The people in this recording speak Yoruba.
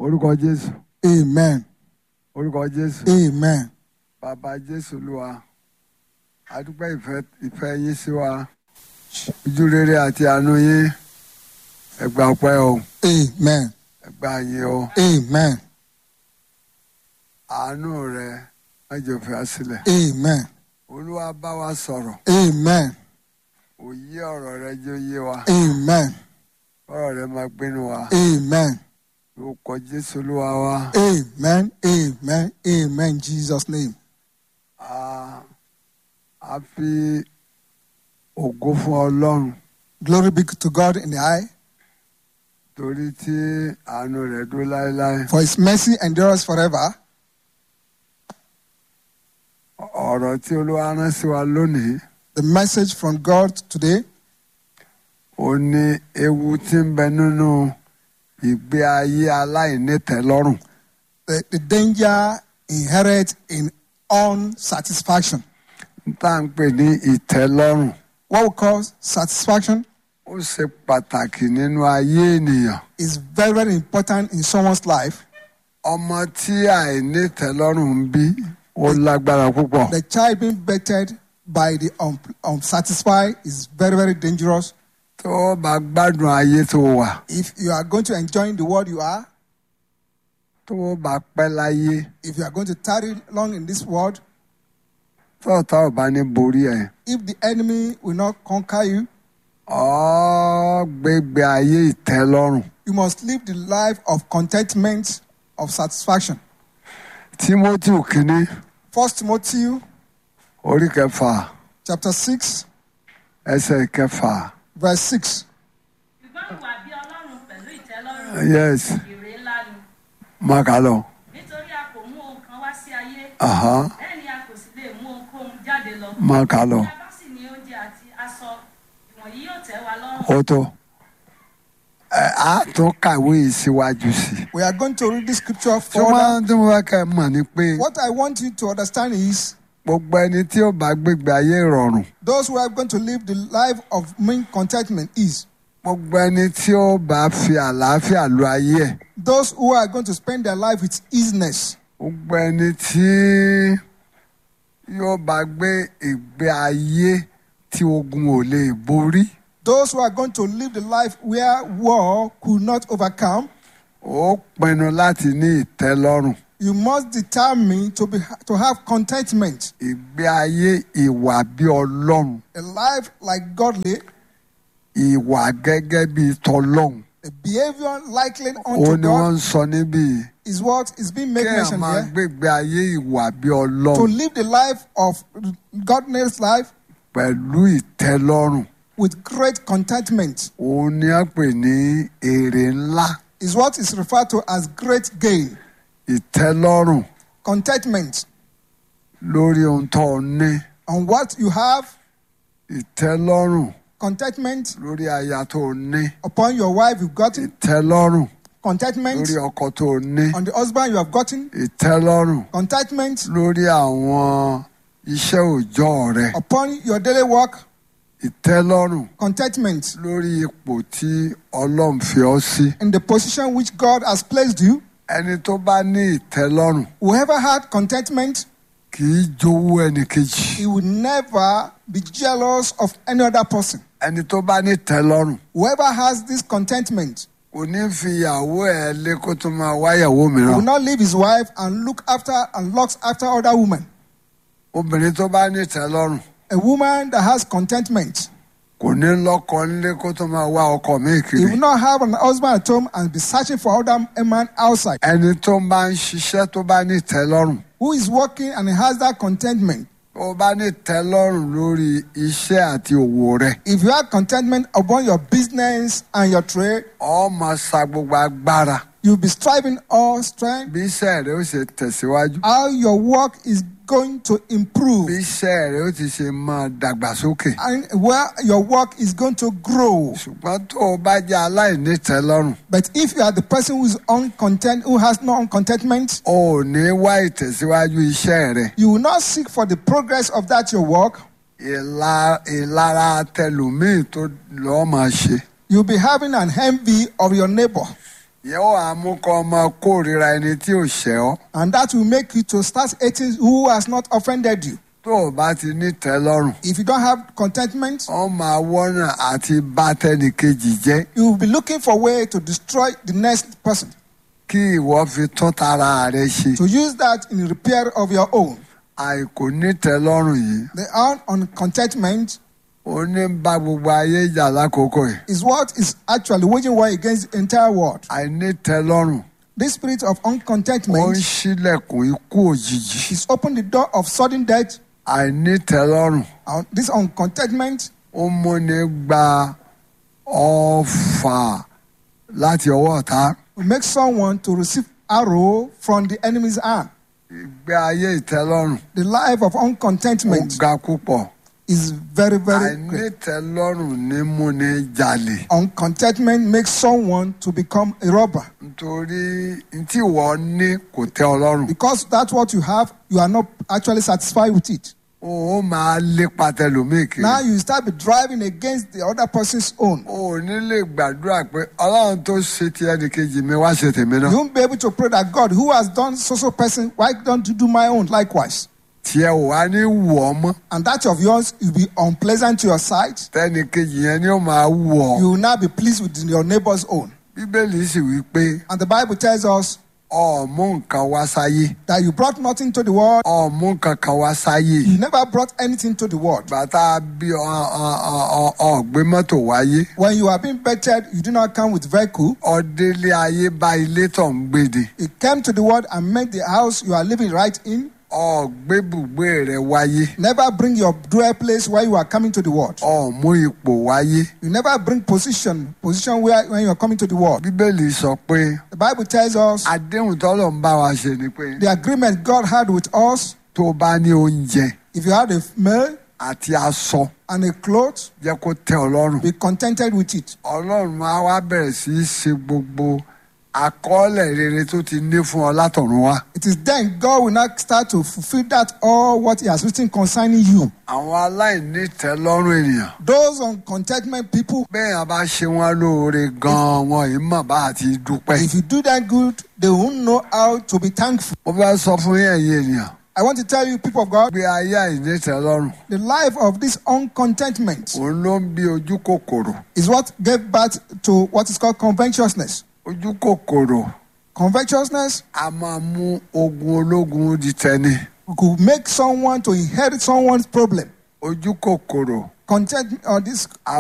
orúkọ jésù Amen. orúkọ jésù Amen. bàbá jésù olúwa adúpẹ́ ìfẹ́ ìfẹ́ yín sí wa ojú rere àti àánú yín ẹgbà ọpẹ́ o Amen. ẹgbà yín o Amen. àánú rẹ mẹ́jọ fi wá sílẹ̀ Amen. olúwa bá wa sọ̀rọ̀ Amen. òye ọ̀rọ̀ rẹ jẹ́ òye wa Amen. ọ̀rọ̀ rẹ máa gbénu wa Amen. orúkọ jésù olúwa wa Amen. Amen. Amen. Jesus' name. a a fi ògo fún ọlọ́run Glory be to God in the high, torí tí àánú rẹ dúró láéláé for his mercy endures forever. ọ̀rọ̀ tí olúwa rán sí wa lónìí The message from God today ó ní ewu tí ń bẹ nínú ìgbé ayé aláìnítẹ́lọ́rùn the, the danger inherent in unsatisfaction. tá à ń pè ní ìtẹ́lọ́rùn What we call satisfaction ó ṣe pàtàkì nínú ayé ènìyàn is very, very important in someone's life. ọmọ tí àìnítẹ́lọ́rùn ń bí ó lágbára púpọ̀ The child being bettered by the un- unsatisfied is very, very dangerous. tó o bá gbádùn ayé tó wà If you are going to enjoy the world you are, tó o bá pẹ́ láyé if you are going to tarry long in this world, tó ọ̀tá ò bá ní borí ẹ̀ if the enemy will not conquer you, ọ́ gbégbé ayé ìtẹ́lọ́rùn you must live the life of contentment, of satisfaction. Tímótì kínní First Timothy orí kẹfà chapter 6, ẹsẹ̀ kẹfà verse 6. ṣùgbọ́n ìwà bí ọlọ́run pẹ̀lú ìtẹ́lọ́rùn yes èrè ńlá ni má kà lọ. nítorí a kò mú ohun kan wá sí ayé Aha. bẹ́ẹ̀ ni a kò sì lè mú ohunkóhun jáde lọ. má kà lọ. bí a bá sì ní oúnjẹ àti aṣọ ìwọ̀nyí yóò tẹ́ wa lọ́rùn. ó tó ẹ á tún kàwé yìí síwájú sí i. We are going to read this scripture tí wọ́n further. tí wọ́n fẹ́ kẹ́ ẹ mọ̀ ni pé What I want you to understand is gbogbo ẹni tí ó bá gbégbé ayé ìrọ̀rùn those who are going to live the life of mean contentment is gbogbo ẹni tí ó bá fi àlàáfíà lo ayé ẹ̀ those who are going to spend their life with easiness. gbogbo ẹni tí yóò bá gbé ìgbé ayé tí ogun ò lè borí Those who are going to live the life where war could not overcome. ó pinnu láti ní ìtẹ́lọ́rùn You must determine to be to have contentment, ìgbé ayé ìwà bí ọlọ́run a life like godly, ìwà gẹ́gẹ́ bí tọlọ́run a behavior likely ó unto ní wọ́n God ń sọ níbí yìí. is what is being made kí ẹ mention máa here. gbégbé ayé ìwà bí To ọlọ́run live the life of godliness life pẹ̀lú ìtẹ́lọ́rùn with great contentment òun ni a pè ní èrè ńlá is what is referred to as great gain. ìtẹ́lọ́rùn Contentment lórí ohun tó o ní on what you have, ìtẹ́lọ́rùn contentment lórí aya tó o ní upon your wife you've gotten, ìtẹ́lọ́rùn contentment lórí ọkọ tó o ní on the husband you have gotten, ìtẹ́lọ́rùn contentment lórí àwọn iṣẹ́ òòjọ́ rẹ upon your daily work, ìtẹ́lọ́rùn contentment lórí ipò tí ọlọ́run fi ọ́ sí in the position which God has placed you. ẹni tó bá ní ìtẹ́lọ́rùn Whoever had contentment, kì í jowú ẹnì kejì he will never be jealous of any other person. ẹni tó bá ní ìtẹ́lọ́rùn Whoever has this contentment kò ní fi ìyàwó ẹ̀ lé kó tó máa wáyàwó will mìíràn not leave his wife and look after and looks after other women. obìnrin tó bá ní ìtẹ́lọ́rùn A woman that has contentment, kò ní lọ́kọ nílé kó tó máa wá ọkọ míì he kiri will not have an husband at home and be searching for other a man outside. ẹni tó bá ń ṣiṣẹ́ tó bá ní ìtẹ́lọ́rùn Who is working and he has that contentment. tó bá ní ìtẹ́lọ́rùn lórí iṣẹ́ àti òwò rẹ̀ If you have contentment upon your business and your trade, ọ máa sa gbogbo agbára you'll be striving all strength. bí iṣẹ́ rẹ̀ ó ṣe tẹ̀síwájú How your work is going to bí improve iṣẹ́ rẹ̀ ó ti ṣe máa dàgbàsókè and where your work is going to grow. ṣùgbọ́n tó o bá jẹ́ aláìní ìtẹ́lọ́rùn But if you are the person who is uncontent, who has no contentment, o ò ní wá ìtẹ̀síwájú iṣẹ́ rẹ̀ you will not seek for the progress of that your work. ìla- ìlara tẹlòmíì tó lọ́ọ́ máa ṣe You'll be having an envy of your neighbor. ìyẹn wà á mú kọ́ ọmọ kórìíra ẹni tí ò ṣẹ̀ ọ́ And that will make you to start hating who has not offended you. tó o bá ti ní tẹ́lọ́rùn If you don't have contentment, ó máa wọ́nà àti bá tẹ́nìkejì jẹ́ you will be looking for a way to destroy the next person. kí ìwọ fi tún tara rẹ ṣe To use that in repair of your own. àìkò ní tẹ́lọ́rùn yìí The un- on contentment ó ní bá gbogbo ayé jà lákòókò yìí is what is actually waging war against the entire world. àìní tẹ́lọ́rùn This spirit of ó ń uncontentment ṣílẹ̀kùn ikú òjijì is open the door of sudden death. àìní tẹ́lọ́rùn Uh, This uncontentment ó múni gba ọfà láti ọwọ́ ọ̀tá will make someone to receive arrow from the enemy's hand. ìgbé ayé ìtẹ́lọ́rùn The life of ó uncontentment ga púpọ̀ is very, very àìní great. tẹ́lọ́rùn ní múni jalè Uncontentment makes someone to become a robber nítorí tí ìwọ ní kò tẹ́ ọ lọ́rùn because that's what you have. You are not actually satisfied with it. ó máa lépa tẹlòmíì kiri Now you start be driving against the other person's own. o ò ní lè gbàdúrà pé ọlọ́run tó ṣe ti ẹnìkejì mi wá ṣe tèmi You náà won't be able to pray that God, who has done so so person, why don't you do my own likewise? tiẹ̀ ò wá ní wù ọ́ mọ́ And that of yours will be unpleasant to your sight. tẹnìkejì yẹn ni ó máa wù ọ́ You will not be pleased with your neighbor's own. bíbélì sì wí pé And the Bible tells us ọ̀ọ́mú nǹkan wá sáyé that you brought nothing to the world. ọ̀ọ́mú nǹkan kan wá sáyé You never brought anything to the world. bàtà bí ọ̀gbé mọ́tò wáyé When you are being bettered, you do not come with vehicle. ọdẹlé ayé bá ilé tó ń gbèdè It came to the world and made the house you are living right in. ọ̀gbé bùgbé rẹ̀ wáyé Never bring your dwell place where you are coming to the world. ọ̀ọ́mú ipò wáyé You never bring position, position where when you are coming to the world. bíbélì sọ pé The Bible tells us àdéhùn tọ́lọ̀ ń bá wa ṣe ni pé the agreement God had with us. tó bá ní oúnjẹ If you had a meal àti aṣọ and a cloth, jẹ́ kó tẹ́ ọ lọ́rùn be contented with it. ọlọ́run á wá bẹ̀rẹ̀ sí í ṣe gbogbo àkọọ́lẹ̀ rere tó ti ní fún ọ látọ̀run wá It is then God will not start to fulfill that all what He has written concerning you. àwọn aláìní tẹ́lọ́rùn ènìyàn Those on contentment people, bẹ́ẹ̀ yẹn bá ṣe wọ́n lóore gan-an wọn yìí mọ̀ bá àti dúpẹ́. if you do that good, they won't know how to be thankful. mo fẹ́ sọ fún yín ẹ̀yin ènìyàn I want to tell you, people of God, pé ayé àìní tẹ́lọ́rùn the life of this uncontentment òun ló ń bí ojú kòkòrò is what gave birth to what is called covetousness. ojú kòkòrò Covetousness a máa mú ogun ológun di tẹni could make someone to inherit someone's problem. ojú kòkòrò Content or this